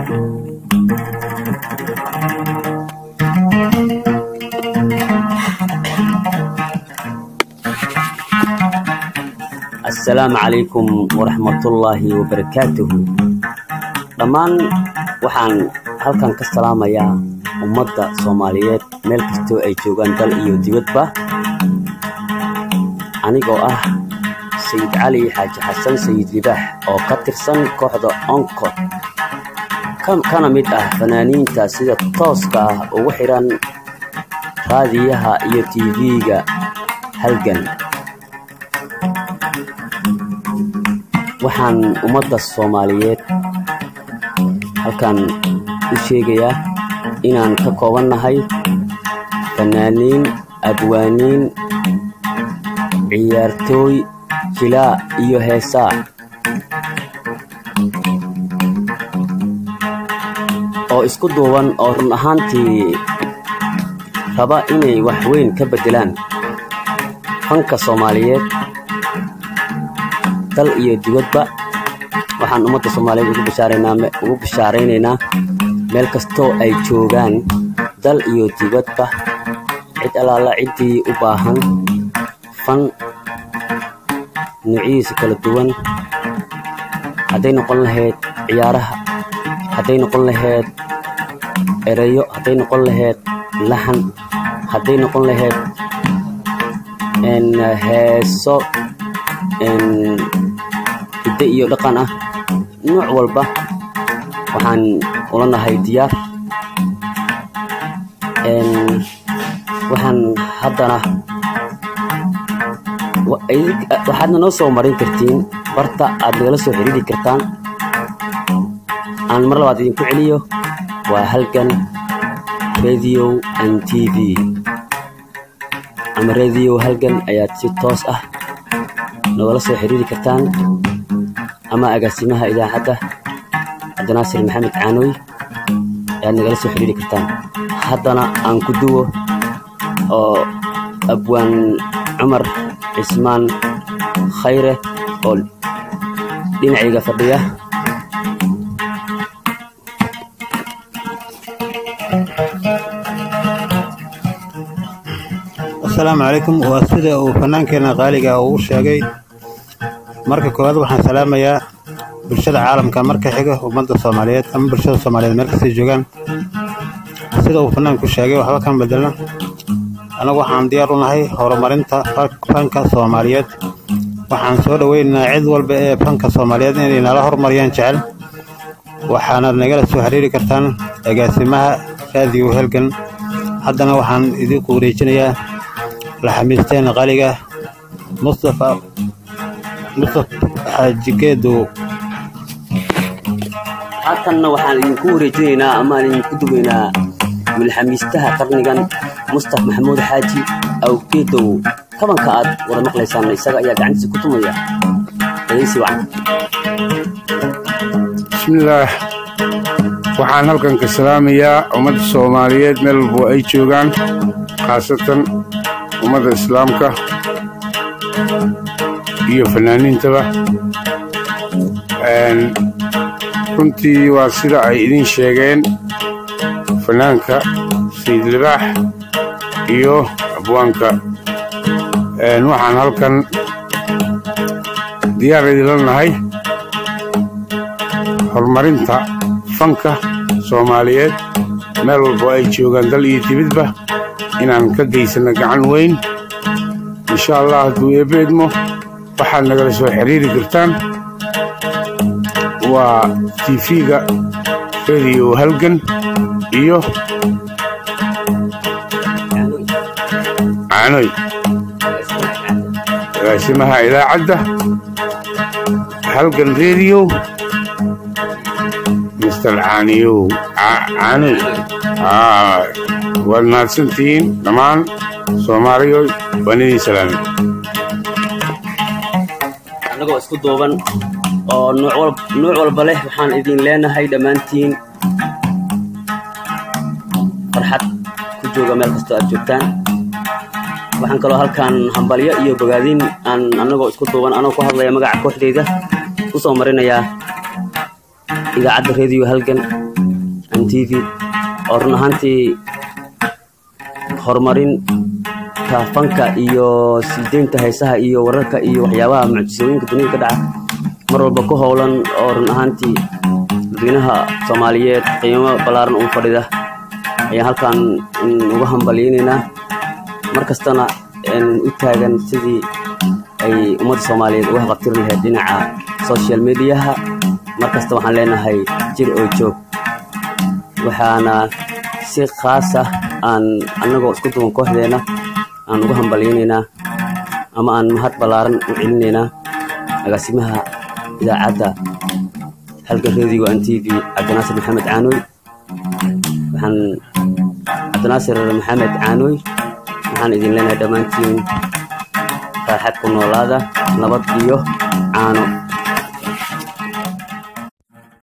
assalaamu calaykum waraxmatullaahi wabarakaatuhu dhammaan waxaan halkan ka salaamayaa ummadda soomaaliyeed meel kastoo ay joogaan dal iyo dibadba anigoo ah sayid cali xaaji xasan sayid libaax oo ka tirsan kooxda oncod kana mid ah fanaaniinta sida tooska ah ugu xidhan raadiyaha iyo tv-ga halgan waxaan ummadda soomaaliyeed halkan u sheegayaa inaan ka koobannahay fanaaniin abwaaniin ciyaartooy jilaa iyo heesaa oo isku duuban oo run ahaantii raba inay wax weyn ka beddelaan fanka soomaaliyeed dal iyo dibadba waxaan ummadda soomaaliyeed ugu bishaaraynaynaa meel kastoo ay joogaan dal iyo dibadba cid allaala ciddii u baahan fan nuucyihiisa kala duwan hadday noqon lahayd ciyaaraha hadday noqon lahayd erayo hadday noqon lahayd laxan hadday noqon lahayd heeso hidde iyo dhaqan ah nuuc walba waxaan ula nahay diyaar waxaan haddana waxaadna noo soo marin kartiin barta aad nagala soo xiriiri kartaan aan mar labaad idinku celiyo waa halgan radio n t v ama radio halgan ayaad si toos ah nogala soo xiriiri kartaan ama agaasimaha idaacadda cabdinaasir maxamed caanoy ayaad nagala soo xiriiri kartaan haddana aan ku duwo oo abwaan cumar cismaan khayre oo dhinacayga fadhiya asalaamu calaykum waa sida uu fannaankeenna qaaliga uu sheegay marka koowaad waxaan salaamayaa bulshada caalamka marka xiga ummadda soomaaliyeed ama bulshada soomaaliyeed meel kastay joogaan sida uu fannaanku sheegay waxba kan bedelna annagu waxaan diyaar u nahay horumarinta fanka soomaaliyeed waxaan soo dhoweynaynaa cid walba ee fanka soomaaliyeed inay nala horumariyaan jecel waxaanaad nagala soo xiriiri kartaan agaasimaha raadiyo helgan haddana waxaan idinku wareejinayaa laxamiisteena qaliga mustafa mustaf xaajigeedow haatanna waxaan idinku wareejinaynaa amaan idinku dugaynaa milxamiistaha qarnigan mustaf maxamuud xaaji awgeedow kabanka aad wada maqlaysaan isaga ayaa gacantiisa ku tumaya dhegeysi wacan bismillaah waxaan halkan ka salaamayaa ummadda soomaaliyeed meel walbo ay joogaan khaasatan ummadda islaamka iyo fanaaniintaba runtii waa sida ay idin sheegeen fanaanka sayid libaax iyo abwaanka waxaan halkan diyaar idinla nahay horumarinta fanka soomaaliyeed meel walbo ay joogaan dal iyo dibidba inaan ka geysanno gacan weyn insha allah hadduu eebbe idmo waxaad nagala soo xiriiri kartaan waa tifiga rediyo halgan iyo caanoy agaasimaha idaacadda halgan rediyo mister caaniyow caanoy waad mahadsantihiin dhammaan soomaaliyoy waan idin salaamay annagoo isku duuban oo nuuc walba leh waxaan idin leenahay dhammaantiin farxad ku jooga meel kastoo aad joogtaan waxaan kaloo halkan hambalyo iyo bogaadin aan annagoo isku duuban anoo ku hadlaya magaca kooxdayda u soo marinayaa idaacadda rediyo halgan m t v oo run ahaantii horumarin fanka iyo sii deynta heesaha iyo wararka iyo waxyaabaha mucjisooyinka dunida ka dhaca mar walba ku howlan oo run ahaantii dadweynaha soomaaliyeed qiimo ballaaran ugu fadhida ayaan halkan uga hambalyeynaynaa mar kastana u taagan sidii ay ummadda soomaaliyeed uga haqabtiri lahayd dhinaca social mediaha mar kasta waxaan leenahay jir oo joog waxaana si khaas ah aan annagoo isku duwan kooxdeena aan uga hambalyeynaynaa ama aan mahad ballaaran u celinaynaa agaasimaha idaacadda halgan radio an t v cabdinaasir maxamed caanooy waxaan cabdinaasir maxamed caanooy waxaan idin leenahay dhammaantiin raaxad ku noolaada nabad iyo caano